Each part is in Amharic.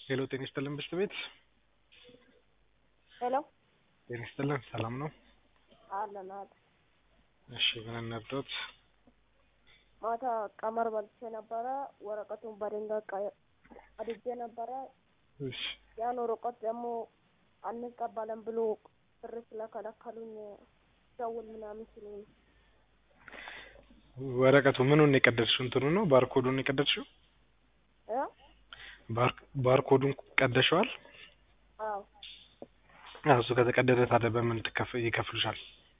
ሄሎ ጤና ይስጥልን ብስት ቤት ሄሎ ጤና ይስጥልን ሰላም ነው? አለን አለ እሺ ምን እንርዳዎት? ማታ ቀመር በልቼ ነበረ። ወረቀቱን በድንጋይ ቀ- ቀድጄ ነበረ። እሺ ያን ወረቀት ደግሞ አንቀበልም ብሎ ብር ስለከለከሉኝ ደውል ምናምን ሲሉኝ ወረቀቱ ምኑን የቀደድሽው? እንትኑ ነው ባርኮዱን የቀደድሽው? እ ባር- ባርኮዱን ቀደሽዋል? አዎ አዎ እሱ ከተቀደደ ታዲያ በምን ትከፍ ይከፍሉሻል?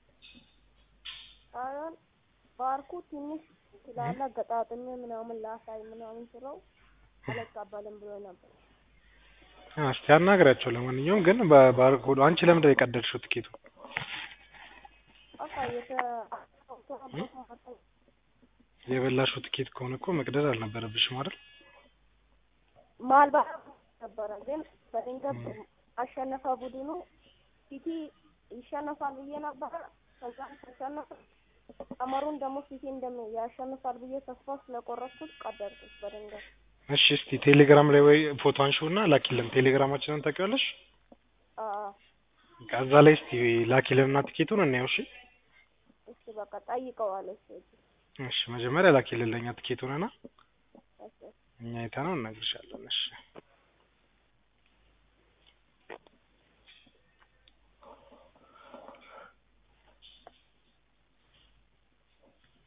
አሁን ባርኩ ትንሽ ስላለ ገጣጥሜ ምናምን ላሳይ ምናምን ስለው አልቀበልም ብሎ ነበር። አ እስቲ አናግሪያቸው። ለማንኛውም ግን በባርኮዱ አንቺ ለምንድን ነው የቀደድሽው ትኬቱ? በቃ የተ የበላሽው ትኬት ከሆነ እኮ መቅደድ አልነበረብሽም አይደል? ማልባት ነበረ ግን በድንገት አሸነፈ ቡድኑ ሲቲ ይሸነፋል ብዬ ነበረ። ከዛ ተሸነፈ። ቀመሩን ደግሞ ሲቲ እንደም ያሸንፋል ብዬ ተስፋ ስለቆረጥኩት ቀደድኩት በድንገት። እሺ እስቲ ቴሌግራም ላይ ወይ ፎቶ አንሺውና ላኪልን። ቴሌግራማችንን ታውቂዋለሽ? አዎ ከዛ ላይ እስቲ ላኪልንና ትኬቱን እናየው። እሺ እሺ በቃ ጠይቀዋለሁ። እሺ እሺ መጀመሪያ ላኪልን ለኛ ትኬቱንና እሺ እኛ አይተነው እነግርሻለን። እሺ